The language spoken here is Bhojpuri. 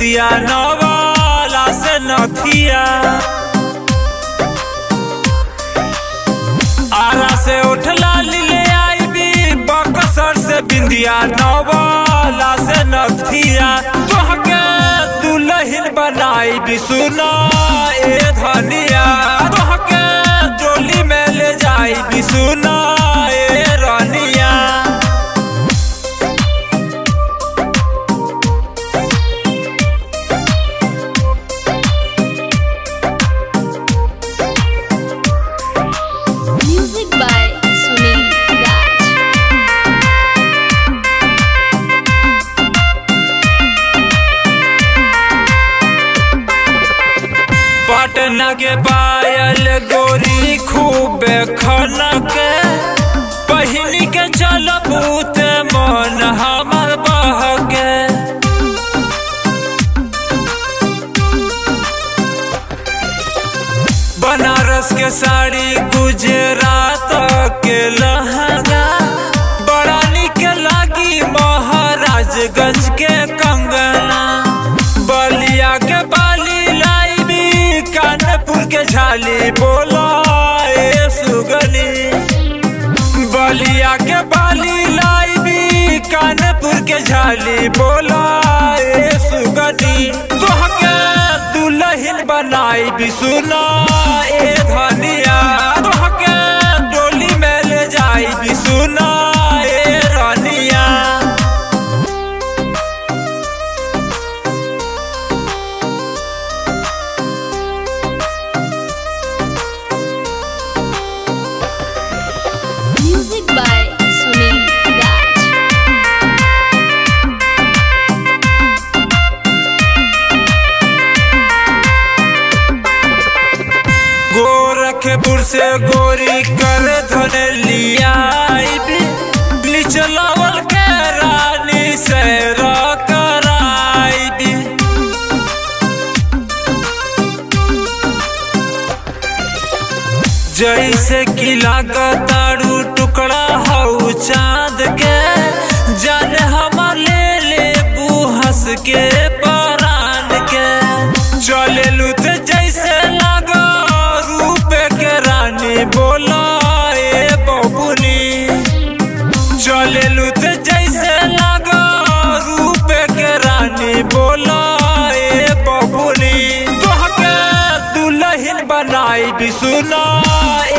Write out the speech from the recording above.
बिंदिया नवाला से नथिया आरा से उठला ले आई भी बकसर से बिंदिया नवाला से नथिया तोहके दुल्हन बनाई भी सुना ए धनिया तोहके डोली में ले जाई भी सुना ए रानिया Music by Sunil Raj. Patna के पायल गोरी खूब खनके पहिनी के चल बूत मन हमर बहके बनारस के साड़ी गुजरात के लहंगा बड़ा निक लागी महाराजगंज के कंगना बलिया के बाली लाई भी कानपुर के झाली बोला ए सुगनी बलिया के बाली लाई भी कानपुर के झाली बोला ए सुगनी तोहके दुल्हन बनाई भी सुना ए धनिया तोहके डोली में ले जाई भी सुना ए रानिया Music by Sunil Raj. Gorakhpur से गोरी कर धन लिया निचलावल के रानी से कराई दी जैसे कि लागतारू टुकड़ा हऊ चांद के जाने हमार ले ले हंस के परान के चले लुत जैसे लागो रूप के रानी बोला ए बबुनी चले लुत जैसे लागो रूप के रानी बोला ए बबुनी तोहके दुल्हन बनाई भी सुना